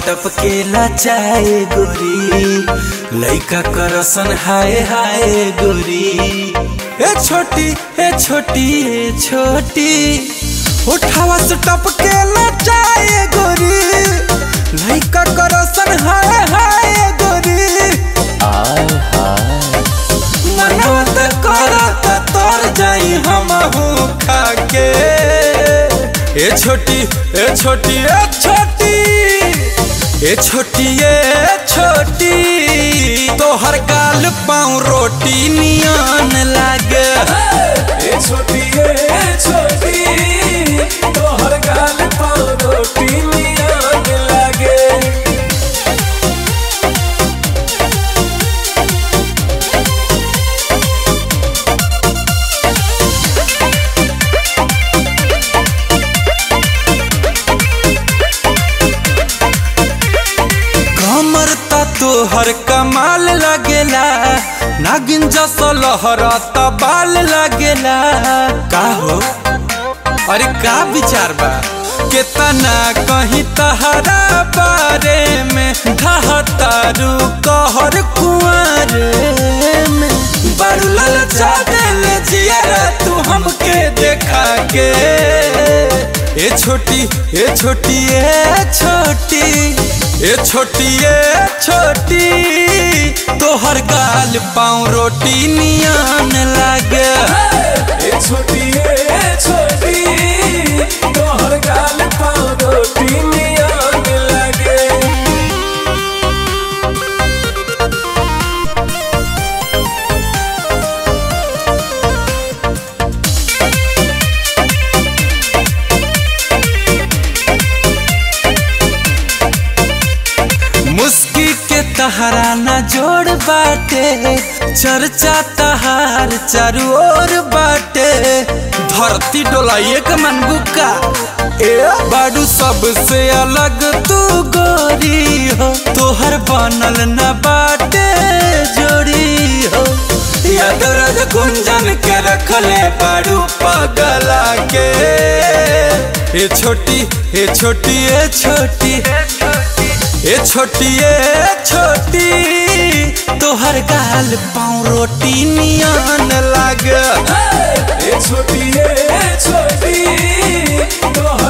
टपकेला चाहे गोरी लइका करसन हाय हाय गोरी ए छोटी ए छोटी ए छोटी उठावा से टपकेला चाहे गोरी लइका करसन हाय हाय गोरी मनवा त करत तर जाई हमहू खाके ए छोटी ए छोटी ए छोटी ए छोटी ए छोटी तोहर गाल पाँव रोटी नियन लागे ए छोटी ए छोटी तोहर गाल पाँव रोटी नियन लागे कमर त तोहर कमाल लगेला नागिन जस लहरत बाल लगेला का हो अरे का विचार बा केतना कहीं तहरा बारे में ढहतारू कहर कुआरे में बारू ललचा देले जियारा तू हमके देखा के ए छोटी ए छोटी ए छोटी ए छोटी ए छोटी तोहर गाल पाँव रोटी नियन लागे ए छोटी ए छोटी तोहर गाल पाँव रोटी नियन लागे मुस्की के तहरा न जोड़ बाटे चर्चा तहार चारू ओर बाटे धरती डोलाइए के मन बुका ए बाडू सबसे अलग तू गोरी हो तोहर बनल न बाटे जोड़ी हो यादरज गुंजन के रखले बाडू पगला के ए छोटी ए छोटी ए छोटी ए छोटी ए छोटी तोहर गाल पाँव रोटी नियन लागे ए छोटी ए छोटी तोहर